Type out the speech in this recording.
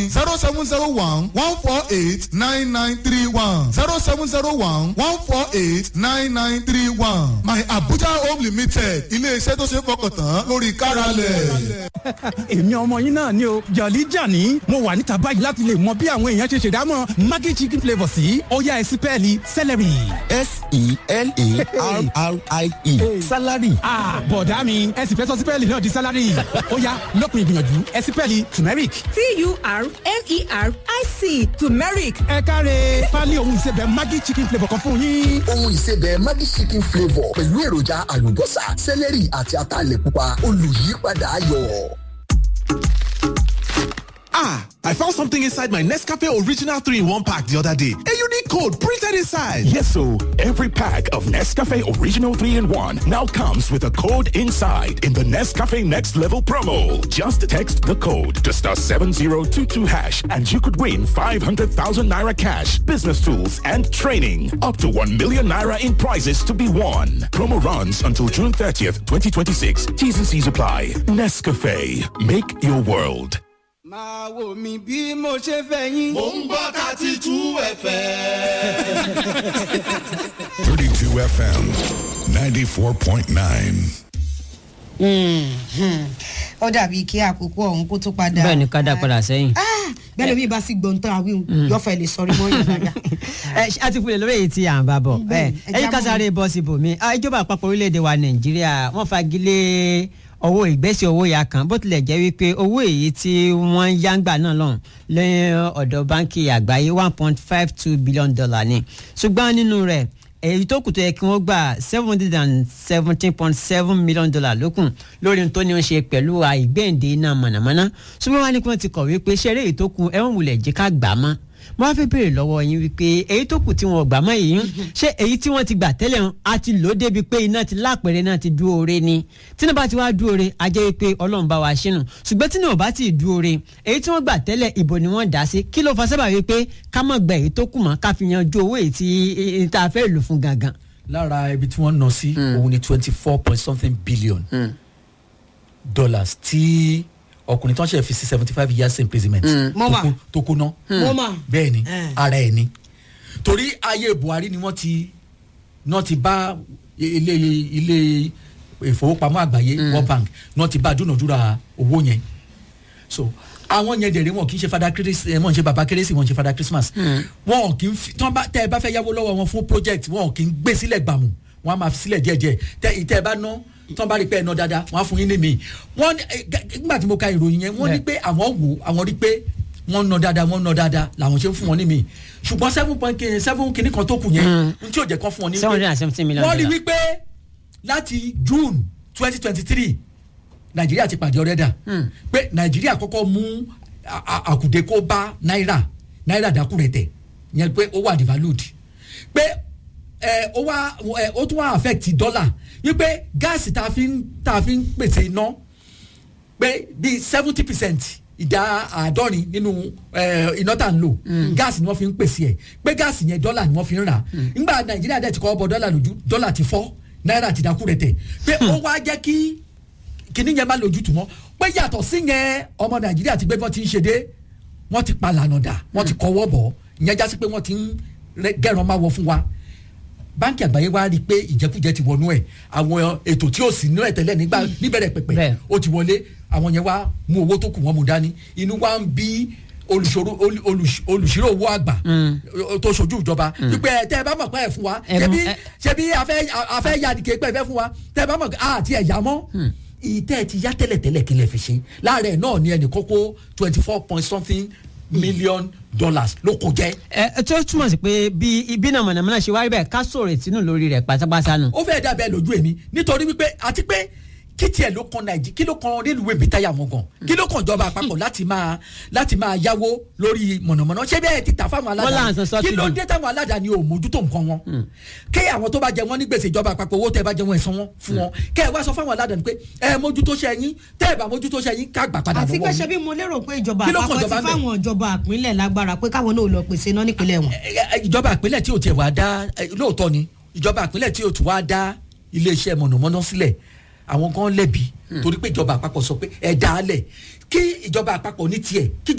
zero seven zero one one four eight nine nine three one zero seven zero one one four eight nine nine three one my abuja home limited ilé-iṣẹ́ tó ṣe é fọkàn tán lórí káralẹ̀. èmi ọmọ yín náà ni o jọ̀lí jàní mo wà níta báyìí láti lè mọ bí àwọn èèyàn ṣe ṣèdámọ̀ maggi chicken flavour sí ọ̀yá ẹ̀sìn pẹ́ẹ́lí celery. s-e-l-a-r-r-i-e salary. ah bọ̀dá mi ẹ sì fẹ́ sọ sípẹ́ẹ̀lì náà di sálárì ọ̀yá lọ́kùnrin ìgbìyànjú ẹ̀sìn pẹ́ẹ́lì turmeric. t-u-r-m-e-r-i-c turmeric ẹ káre pálí ohun ìsebẹ̀ maggi chicken flavour kan fún yín. ohun ìsebẹ̀ maggi chicken flavour pẹ̀lú èròjà àlùbọ́sà sẹ́lẹ̀rì àti ataalẹ̀ pupa olùyípadà ayọ̀. Ah, I found something inside my Nescafe Original 3 in 1 pack the other day. A unique code printed inside. Yes, so every pack of Nescafe Original 3 in 1 now comes with a code inside in the Nescafe Next Level promo. Just text the code to star 7022 hash and you could win 500,000 naira cash, business tools, and training. Up to 1 million naira in prizes to be won. Promo runs until June 30th, 2026. T's and C's apply. Nescafe. Make your world. máa wò mí bí mo ṣe fẹ́ yín. mò ń gbọ́ thirty two fm. 32 FM 94.9. ó dàbí kí àkókò ọ̀hún kó tó padà. bẹ́ẹ̀ ni ká dá padà sẹ́yìn. bẹ́ẹ̀ lómi bá sì gbọ̀ntàn àwìn yọ̀fẹ̀ lè sọrí mọ́ yàrá yà. ẹ ṣe àti fúnlẹ̀ lórí èyí tí à ń bá bọ̀ ẹ ẹyí ká sáré bọ́ síbò mi ìjọba àpapọ̀ orílẹ̀-èdè wa nàìjíríà wọ́n fagilé owó ìgbésí owó ya kan bó tilẹ̀ jẹ́ wípé owó èyí tí wọ́n ń yáǹgbà náà lọ́hùn lẹ́yìn ọ̀dọ̀ báńkì àgbáyé one point five two billion dollar ni ṣùgbọ́n nínú rẹ̀ èyí tó kù tó yẹ kí wọ́n gbà seven hundred and seventeen point seven million dollar lókun lórí ohun tó ní í ṣe pẹ̀lú àìgbéǹde iná mọ̀nàmọ́ná ṣùgbọ́n wọ́n ní kí wọ́n ti kọ̀wé pé ṣeré èyí tó kù ẹ̀wọ̀n wulẹ̀ jẹ́ ká gbà á mọ́ mo wá fẹ́ béèrè lọ́wọ́ yín wípé èyí tó kù tí wọn ò gbà mọ́ èyí ṣé èyí tí wọ́n ti gbà tẹ́lẹ̀ hàn á ti lò ó débi pé iná ti lápẹ̀rẹ̀ náà ti dúró re ni tíná bá ti wá dúró re á jẹ́ wípé ọlọ́run bá wa ṣínú ṣùgbọ́n tíná ò bá ti dúró re èyí tí wọ́n gbà tẹ́lẹ̀ ìbò ni wọ́n dá sí kí ló fa sábà wípé ká mọ̀ gbà èyí tó kù mọ́ ká fi yanjú owó èyí tí tá a fẹ́ lò fún gangan. lára ibi tí wọ́n ná sí òun ni twenty four point something billion dollars tí ọkùnrin tó ń ṣe fi sí seventy five years imprisonment Mọ́mà. tó kó ná Mọ́mà. bẹ́ẹ̀ ni Eh. ara ẹ̀ ni torí ayé buhari ni wọ́n ti náà ti bá ilé ilé ìfowópamọ́ àgbáyé world bank náà ti bá dúnàdúrà owó yẹn so àwọn yẹn dẹ̀rẹ̀ wọn kì í ṣe fada kérésì wọn ṣe baba kérésì wọn ṣe fada christmas wọn kì í fi tán bá tẹ ẹ bá fẹ́ yáwó lọ́wọ́ wọn fún project wọn kì í gbé sílẹ̀ gbàmù wọn á máa fi sílẹ̀ díẹ̀díẹ̀ tẹ ìtẹ́ ẹ bá ná tán bá rí pé ẹ ná dáadáa wọn á fún yín ní mi wọn ní ẹ, gẹ- nígbà tí mo ka ìròyìn yẹn wọn ní pé àwọn wò àwọn rí pé wọn ná dáadáa wọn ná dáadáa làwọn ṣe ń fún wọn ní mi ṣùgbọ́n seven point kìíní seven kìíní kan tó kù yẹn n tí ò jẹ́ kán fún wọn ní seven hundred and seventeen million wọ́n rí dollar. wípé láti june twenty twenty three nàìjíríà ti pàdé ọ̀rẹ́ dà pé nàìjíríà kọ́kọ́ mú a- a- àkùdé kó bá náírà náírà dákú rẹ̀ tẹ̀ yẹn pé ó wà devalued pé ẹ ó wá ẹ ó tún wá affect dọ́là wípé gáàsì tá a fi ń tá a fi ń pèsè iná pé bíi seventy percent ìdá àádọ́rin nínú ẹ, iná tá à ń lò gáàsì ni wọ́n fi ń pèsè ẹ̀ pé gáàsì yẹn dọ́là ni wọ́n fi ń rà nígbà nàìjíríà dẹ̀ ti kọ́ bọ dọ́là lójú dọ́là ti fọ́ náírà ti dákú rẹ̀ tẹ̀ pé ó wá jẹ́ kí kíní yẹn má lójútùú mọ́ pé yàtọ̀ sí yẹn ọmọ nàìjíríà ti gbé bọ́ ti ń ṣe dé wọ́n ti pa lànà dà wọ́n ti kọ́wọ́ bọ̀ ìyẹn jásí pé wọ́n ti ń rẹ- gẹ̀ràn máa wọ fún wa báńkì àgbáyé wa rí i pé ìjẹkújẹ ti wọnú ẹ àwọn ètò tí ò sí nínú ẹ tẹ́lẹ̀ nígbà níbẹ̀rẹ̀ pẹ̀pẹ̀ ó ti wọlé àwọn yẹn wá mú owó tó kù wọ́n mú dání inú wa ń bí olùṣòro olù- olùṣ- olùṣírò owó àgbà tó ṣojú ìjọba wípé ẹ tẹ́ ẹ bá mọ̀ pé ẹ fún wa Ẹ mú- ṣebí ẹ- ṣebí afẹ́ afẹ́ yadìkẹ́ pẹ́ fẹ́ fún wa tẹ́ ẹ bá mọ̀ pé àti ẹ̀yà mọ́ ìtẹ́ ẹ ti yá tẹ́lẹ̀tẹ́lẹ̀ kí lẹ fi ṣe láàárẹ̀ náà ni ẹnì kókó twenty four point something million dollars ló kó jẹ́. ẹ ẹ tó túmọ̀ sí pé bí ibi náà mọ̀nàmọ́ná ṣe wáyé bẹ́ẹ̀ ká sọ̀rọ̀ ìtinú lórí rẹ̀ pátápátá nù. ó fẹ́ẹ́ dàbẹ́ lójú èmi nítorí wípé àti pé kí tiẹ̀ ló kan nàìjí kí ló kan rélùwé mi táyà wọn gan kí ló kan ìjọba àpapọ̀ láti máa láti máa yáwó lórí mọ̀nàmọ́ná ṣé bẹ́ẹ̀ ti tà fáwọn Wọ́n là ń aládàáni san kí ló subsidy. dé táwọn aládàáni ò mójútó nǹkan wọn kí àwọn tó bá jẹ wọn ní gbèsè ìjọba àpapọ̀ owó tẹ́ ẹ bá jẹ wọn ẹ̀sán wọn fún wọn kẹ́ ẹ wá sọ fáwọn aládàáni pé ẹ mójútó ṣe yín tẹ́ ẹ bá mójútó ṣe yín ká gbà padà àti pé lọ́wọ́ ṣe yín. bí mo lérò pé ìjọba Kí ló kàn àpapọ̀ ti ìjọba ń bẹ̀? fáwọn ìjọba àpínlẹ̀ lágbára pé káwọn náà lọ pèsè iná nípínlẹ̀ wọn. Ẹ- ẹ- ìjọba ìpínlẹ̀ tí o tiẹ̀ wá dá ẹ, lóòótọ́ ni ìjọba ìpínlẹ̀ tí o tún wá dá iléeṣẹ́ mọ̀nàmọ́ná sílẹ̀ àwọn gan lẹ́bi torí pé ìjọba àpapọ̀ sọ pé ẹ dá a lẹ̀ kí ìjọba àpapọ̀ ní tiẹ̀ kí